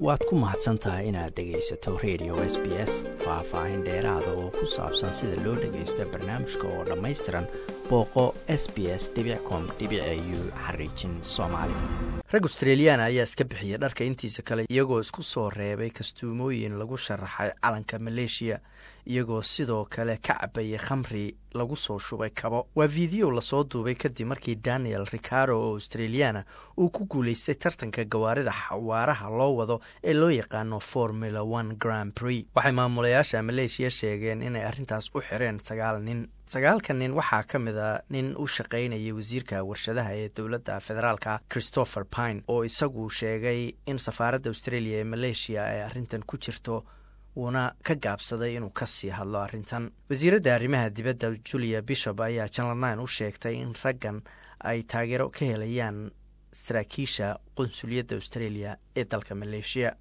waad ku mahadsan tahay inaad dhegaysato radio s b s faah-faahin dheeraada oo ku saabsan sida loo dhagaysto barnaamijka oo dhammaystiran booqo s b s com u xariijin soomaali rag australiyaana ayaa iska bixiyay dharka intiisa kale iyagoo isku soo reebay kastuumooyin lagu sharaxay calanka maleeshiya iyagoo sidoo kale ka cabayay khamri lagu soo shubay kabo waa fiideo lasoo duubay kadib markii daniel ricaro oo australiyaana uu ku guulaystay tartanka gawaarida xawaaraha loo wado ee loo yaqaano formula one grand prix waxay maamulayaasha maleeshiya sheegeen inay arrintaas u xireen sagaal nin sagaalka nin waxaa ka mid a nin u shaqaynayay wasiirka warshadaha ee dowladda federaalka christopher pine oo isagu sheegay in safaaradda australia ee maleeshiya ay arrintan ku jirto wuuna ka gaabsaday inuu ka sii hadlo arrintan wasiiradda arrimaha dibadda julia bishop ayaa janal nine u sheegtay in raggan ay taageero ka helayaan saraakiisha qunsuliyadda australia ee dalka maleeshiya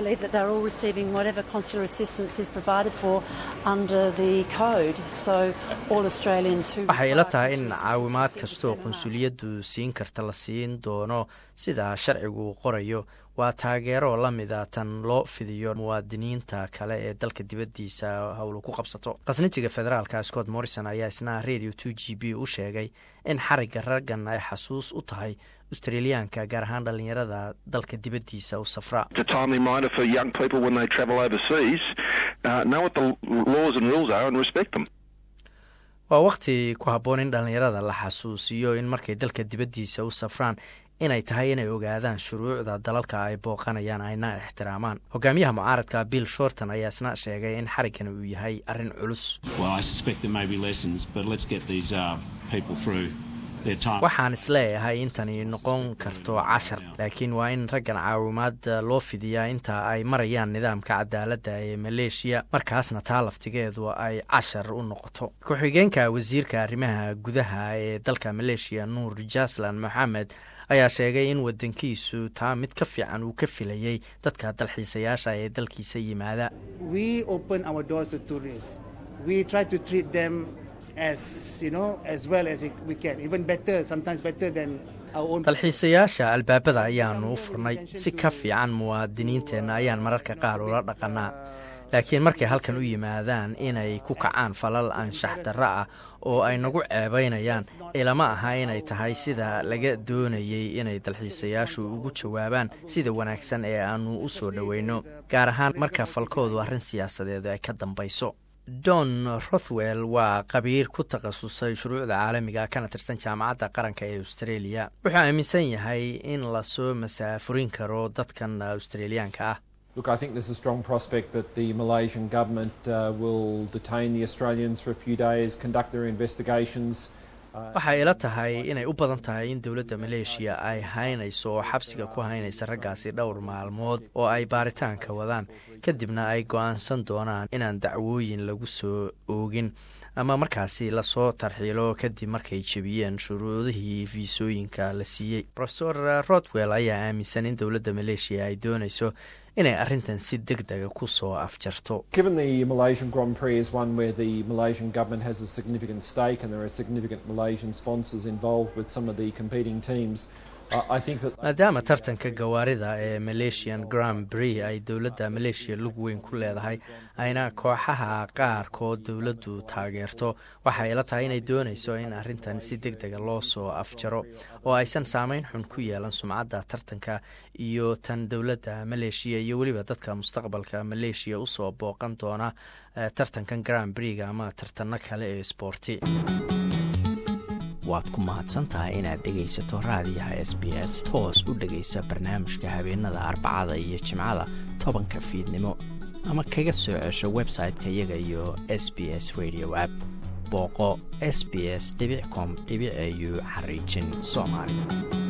waxay ila tahay in caawimaad kastoo qunsuliyaddu siin karta la siin doono sida sharcigu uu qorayo waa taageero la mida tan loo fidiyo muwaadiniinta kale ee dalka dibaddiisa howlu ku qabsato khasnajiga federaalka scott morrison ayaa isna radio two g b u sheegay in xarigga raggan ay xasuus u tahay australiyaanka gaar ahaan dhallinyarada dalka dibaddiisa u safra waa wakhti ku habboon in dhallinyarada la xasuusiyo in markay dalka dibaddiisa u safraan inay tahay inay ogaadaan shuruucda dalalka ay booqanayaan ayna ixtiraamaan hogaamiyaha mucaaradka bill shorton ayaa isna sheegay in xariggan uu yahay arrin culus waxaan isleeyahay intani noqon karto cashar laakiin waa in raggan caawimaad loo fidiyaa inta ay marayaan nidaamka cadaaladda ee maleeshiya markaasna taa laftigeedu ay cashar u noqoto ku-xigeenka wasiirka arrimaha gudaha ee dalka maleeshiya nuur jaslan moxamed ayaa sheegay in wadankiisu taa mid ka fiican uu ka filayey dadka dalxiisayaasha ee dalkiisa yimaada dalxiisayaasha albaabada ayaanu u furnay si ka fiican muwaadiniinteenna ayaan mararka qaar ula dhaqannaa laakiin markay halkan u yimaadaan inay ku kacaan falal anshax darro ah oo ay nagu ceebaynayaan ilama aha inay tahay sida laga doonayey inay dalxiisayaashu ugu jawaabaan sida wanaagsan ee aannu u soo dhoweyno gaar ahaan marka falkoodu arrin siyaasadeedu ay ka dambayso don rothwell waa qabiir ku takhasusay shuruucda caalamiga kana tirsan jaamacadda qaranka ee australia wuxuu aaminsan yahay in lasoo masaafurin karo dadkan australiyaanka ah Look, I think there's a strong prospect that the Malaysian government uh, will detain the Australians for a few days, conduct their investigations. waxay ila tahay inay u badan tahay in dowladda maleeshiya ay haynayso oo xabsiga ku haynaysa raggaasi dhowr maalmood oo ay baaritaanka wadaan kadibna ay go-aansan doonaan inaan dacwooyin lagu soo oogin ama markaasi lasoo tarxiilo kadib markay jebiyeen shuruudihii fiisooyinka la siiyey rofesor rodwell ayaa aaminsan in dowladda maleeshiya ay doonayso inay arrintan si deg dega ku soo afjarto Given the Malaysian Grand Prix is one where the Malaysian government has a significant stake and there are significant Malaysian sponsors involved with some of the competing teams, I think that maadaama tartanka gawaarida ee malaysian grand prix ay dowladda maleeshiya lug weyn ku leedahay ayna kooxaha qaarkood dowladdu taageerto waxay ila tahay inay doonayso in arrintan si deg dega loo soo afjaro oo aysan saameyn xun ku yeelan sumcadda tartanka iyo tan dowladda maleeshiya iyo weliba dadka mustaqbalka maleeshiya usoo booqan doona tartankan grand prix-ga ama tartano kale ee sboorti waad ku mahadsantahay inaad dhegaysato raadiyaha s b s toos u dhegaysa barnaamijka habeenada arbacada iyo jimcada tobanka fiidnimo ama kaga soo cesho website-ka iyaga iyo s b s radio app booqo s b s com au xariijin soomaali